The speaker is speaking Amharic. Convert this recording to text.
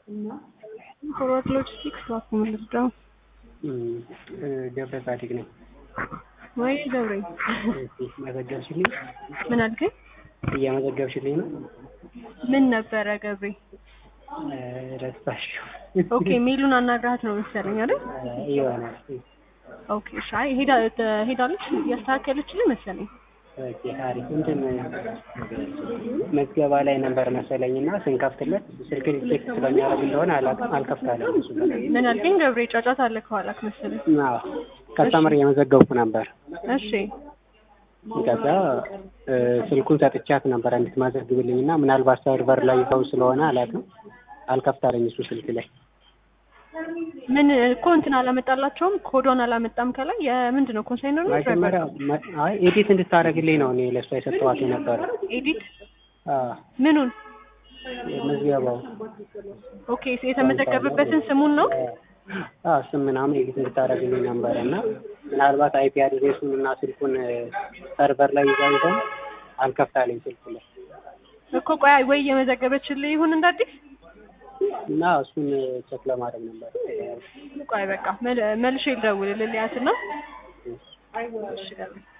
ፎርዋርድ ሎጂስቲክስ ባኩ ምልዳው ገብረ ጻዲቅ ነኝ። ወይ ገብሬ መዘገብሽልኝ? ምን አልከኝ? እየመዘገብሽልኝ ነው? ምን ነበረ ገብሬ? ረሳሽው? ኦኬ ሜሉን አናግራት ነው መሰለኝ አይደል? ይሆናል። ኦኬ እሺ። አይ ሄዳ ሄዳለች እያስተካከለችልኝ መሰለኝ። ኦኬ አሪፍ። እንትን መዝገባ ላይ ነበር መሰለኝ እና ስንከፍትለት ስልክ ቼክ ስለሚያደርግ እንደሆነ አላውቅም አልከፍታለም። እሱ ጋር ምን አልከኝ ገብሬ? ጫጫታ አለ ከኋላክ መሰለኝ። አዎ ከስተመር እየመዘገብኩ ነበር። እሺ ከዛ ስልኩን ሰጥቻት ነበር እንድትመዘግብልኝ እና ምናልባት ሰርቨር ላይ ይዘው ስለሆነ አላውቅም አልከፍታለኝ እሱ ስልክ ላይ ምን እኮ እንትን አላመጣላቸውም፣ ኮዶን አላመጣም። ከላይ የምንድን ነው ኮንሳይነር ነው መጀመሪያ አይ ኤዲት እንድታደርግልኝ ነው እኔ ለእሷ የሰጠኋት የነበረ። ኤዲት አዎ ምኑን? መዝገባው ኦኬ የተመዘገበበትን ስሙን ነው። አዎ ስም ምናምን ኤዲት እንድታደርግልኝ ነበረ እና ምናልባት አይፒ አድሬሱን እና ስልኩን ሰርቨር ላይ ይዛ ይዘው አልከፍታለኝ ስልኩ ላይ እኮ ቆይ ወይ እየመዘገበችልህ ይሁን እንደ አዲስ እና እሱን ቼክ ለማድረግ ነበር። ቆይ በቃ መልሼ ልደውልልህ ልያትና እሺ